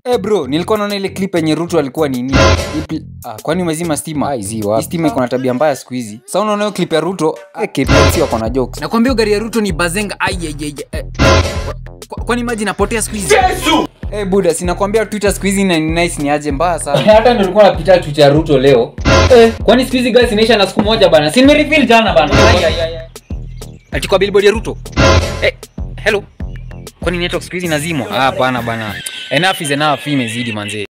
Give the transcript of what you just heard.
Eh bro, nilikuwa naona ile clip yenye Ruto alikuwa nini? Ipi- Ah, kwani umezima stima? Ai, zi wapi? Hii stima iko na tabia mbaya siku hizi. Sasa unaona hiyo clip ya Ruto, eh, KPLC wako na jokes. Nakwambia gari ya Ruto ni bazenga. Ai ai ai. ai. Kwa- Kwani maji inapotea siku hizi? Eh buda, sinakwambia Twitter siku hizi ni nice ni aje mbaya sana. hata ndo nilikuwa napita Twitter ya Ruto leo eh, kwani siku hizi gas inaisha na siku moja bana si nimerefill jana bana Ai, ai, ai, ai. Ati kwa billboard ya Ruto. Eh, hello. Kwani network siku hizi inazimwa? Ah, bana bana. Enough is enough, hii imezidi manze.